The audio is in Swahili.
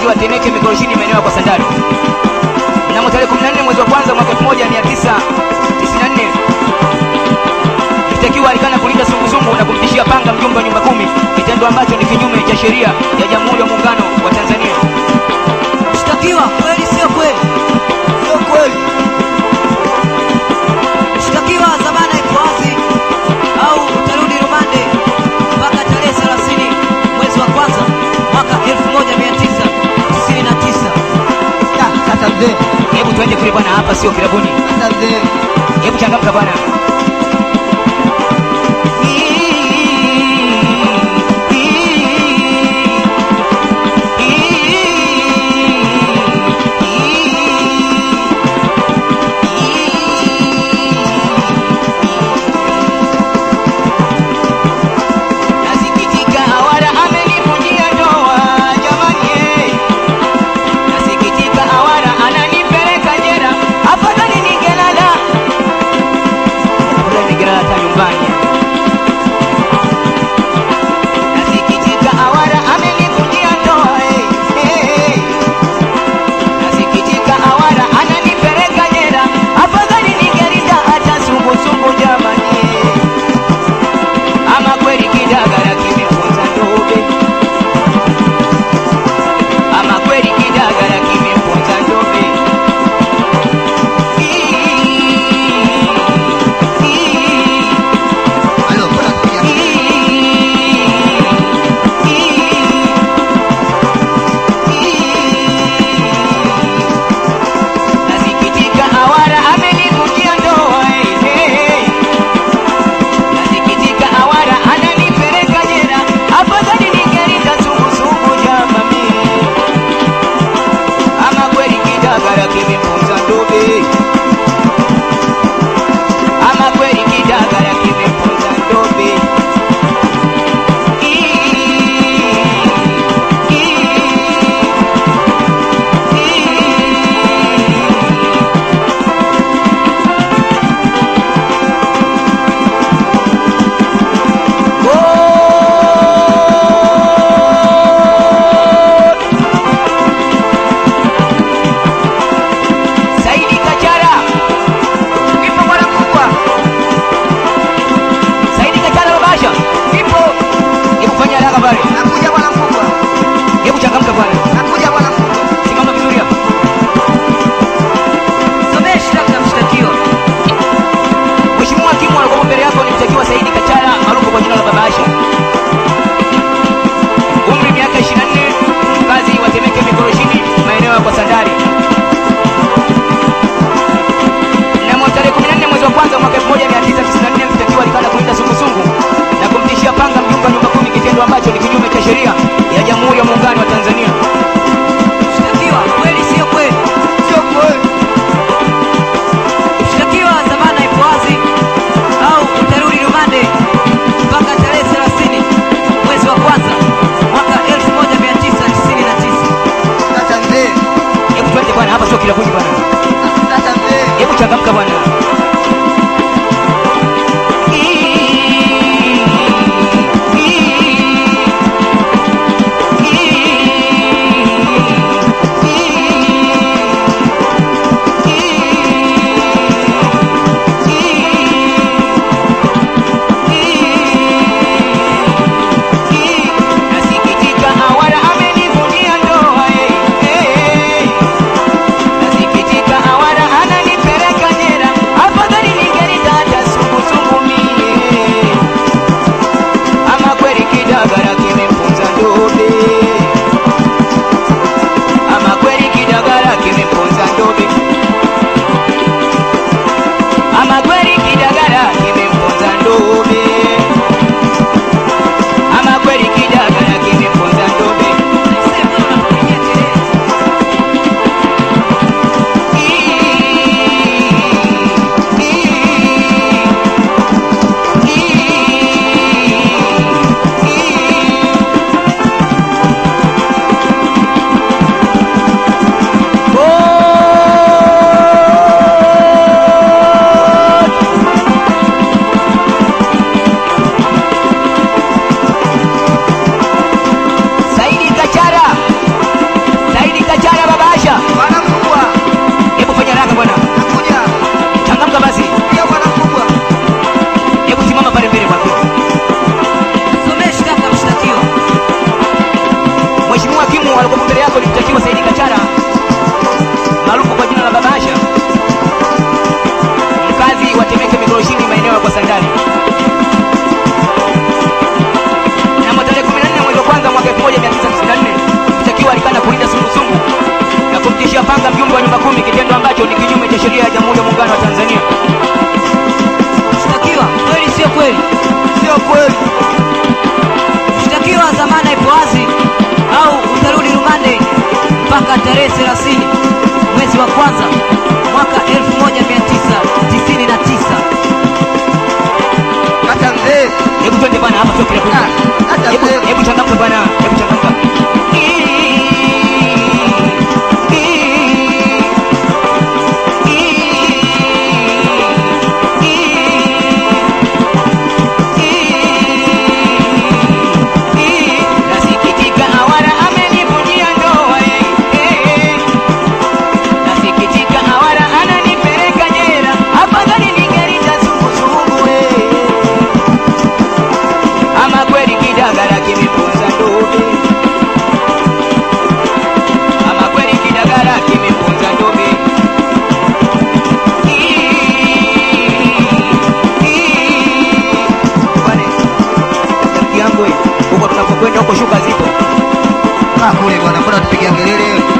wa Temeke Mikoroshini maeneo ya kwa Sandari. Mnamo tarehe 14 mwezi wa kwanza mwaka 1994 mshtakiwa alikana kulinda sungusungu na kumtishia panga mjumbe wa nyumba kumi, kitendo ambacho ni kinyume cha sheria ya Jamhuri ya Muungano wa Tanzania. Mshtakiwa, kweli sio kweli? Sio kweli. Mshtakiwa, dhamana iko wazi au utarudi rumande mpaka tarehe 30 mwezi wa kwanza mwaka 1999. Ah, Sasa mzee, Hebu tuende kule bwana, hapa sio kilabuni. sasa mzee. Hebu changamka bwana. Nasikitika awara amenivunjia ndoa jamani, eh. Nasikitika awara ananipeleka jela, afadhali ningelala kama sio kile Ah, hata Hebu mzee. hebu changamka bwana, hebu changamka. Nasikitika awara amenivunjia ndoa eh, eh. Nasikitika awara ananipeleka jela, afadhali ningelita sungusungu eh. Ama kweli kidagala kimemponza ndobe, ama kweli kidagala kimemponza ndobe. Bwana, rafiki yangu eh, huko tunapokwenda huko shuka zipo Ah, kule bwana, mbona tupigia kelele?